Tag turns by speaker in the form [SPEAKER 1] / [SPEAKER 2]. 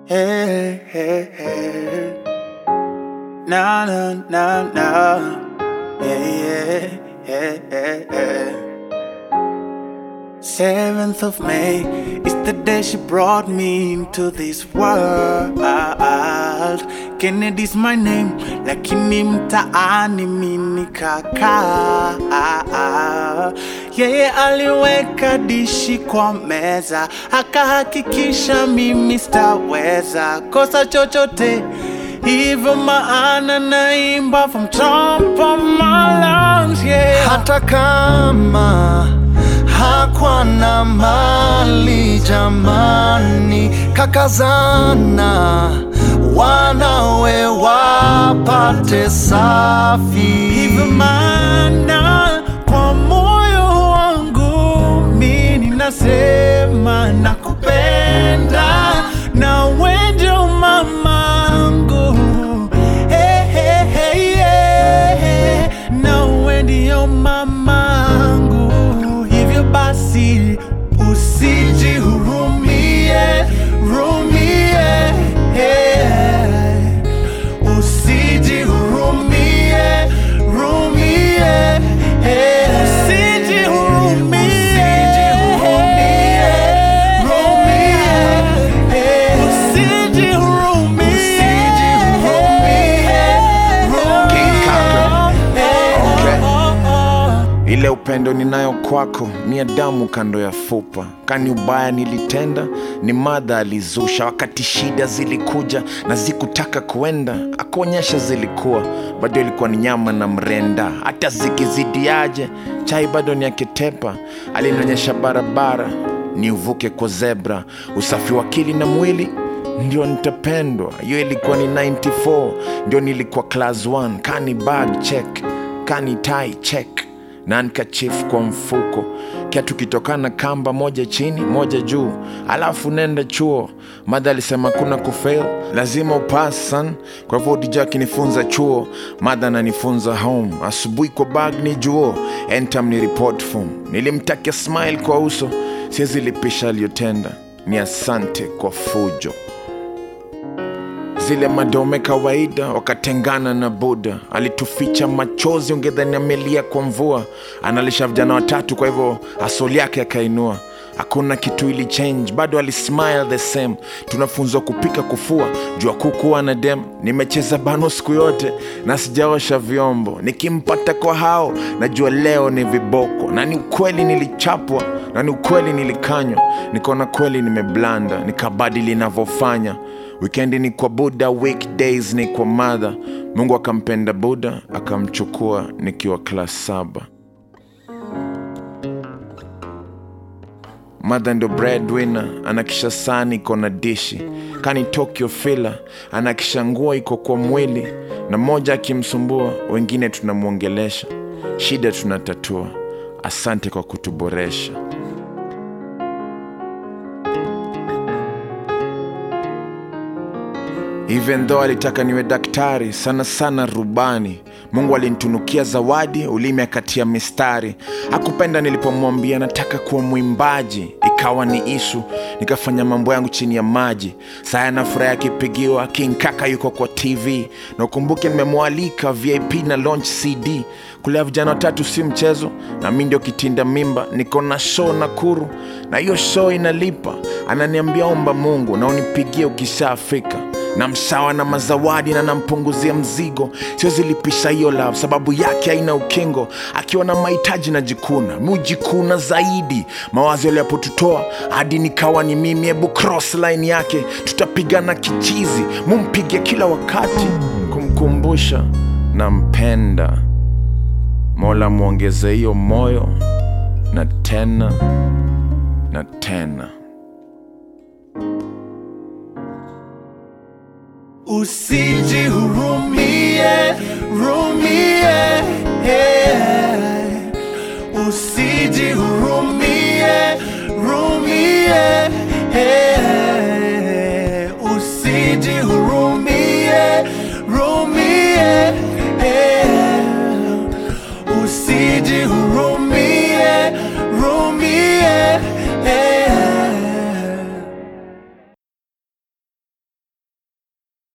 [SPEAKER 1] Hey, hey, hey. Na na na na. Yeah, yeah, yeah, yeah, yeah. Seventh of May is the day she brought me into this world. Kennedy's my name, lakini mtaani mimi kaka. Yeye aliweka dishi kwa meza, akahakikisha mimi sitaweza kosa chochote. Hivyo maana naimba from top of my lungs, yeah.
[SPEAKER 2] hata kama hakwa na mali jamani, kakazana wanawe wapate safi.
[SPEAKER 1] Hivyo maana kwa moyo wangu mi ninasema nakupenda na wenjo mamangu hey, hey, hey, yeah. na wendio mamangu hivyo basi usijihurumie rumie yeah. Usijihurumie, rumie, eh. Usijihurumie, rumie, eh. Usijihurumie,
[SPEAKER 3] King Kaka.
[SPEAKER 1] eh.
[SPEAKER 3] Okay.
[SPEAKER 1] Oh, oh.
[SPEAKER 3] Ile upendo ninayo kwako ni damu kando ya fupa. Kani ubaya nilitenda, ni madha alizusha. Wakati shida zilikuja na zikutaka kuenda, akuonyesha zilikuwa bado ilikuwa ni nyama na mrenda. Hata zikizidiaje, chai bado ni akitepa. Alinionyesha barabara ni uvuke kwa zebra, usafi wa akili na mwili ndio nitapendwa. Hiyo ilikuwa ni 94, ndio nilikuwa class 1. Kani bag check, kani tie check na handkerchief kwa mfuko, kiatu kitokana kamba moja chini moja juu, alafu nenda chuo. Madha alisema kuna kufail, lazima upass son. Kwa hivyo DJ akinifunza chuo, madha ananifunza home. Asubuhi kwa bag ni juo, entam ni report form. Nilimtakia smile kwa uso, siwezi lipisha aliyotenda, ni asante kwa fujo zile madome kawaida wakatengana na buda alituficha machozi ungedhani amelia kwa mvua analisha vijana watatu kwa hivyo asoli yake akainua hakuna kitu ili change bado alismile the same tunafunzwa kupika kufua jua kukuwa na dem nimecheza bano siku yote na sijaosha vyombo nikimpata kwa hao najua leo ni viboko na ni ukweli nilichapwa na ni ukweli nilikanywa nikaona kweli nimeblanda nikabadili navyofanya wikendi ni kwa buda weekdays ni kwa madha mungu akampenda buda akamchukua nikiwa klas saba madha ndo breadwinner anakisha sani iko na dishi kani tokyo fila anakisha nguo iko kwa mwili na mmoja akimsumbua wengine tunamwongelesha shida tunatatua asante kwa kutuboresha even though alitaka niwe daktari sana sana rubani mungu alinitunukia zawadi ulimi akatia mistari hakupenda nilipomwambia nataka kuwa mwimbaji ikawa ni isu nikafanya mambo yangu chini ya maji saya na furaha akipigiwa king kaka yuko kwa tv na ukumbuke nimemwalika vip na launch cd kulea vijana watatu si mchezo na mi ndio kitinda mimba niko na show nakuru na hiyo show inalipa ananiambia omba mungu na unipigie ukishafika na msawa na mazawadi na nampunguzia mzigo siwezi lipisha hiyo love sababu yake haina ukingo akiwa na mahitaji na jikuna mujikuna zaidi mawazo yaliyapotutoa hadi nikawa ni mimi hebu cross line yake tutapigana kichizi mumpige kila wakati kumkumbusha nampenda mola mwongeze hiyo moyo na tena na tena
[SPEAKER 1] Usijihurumie,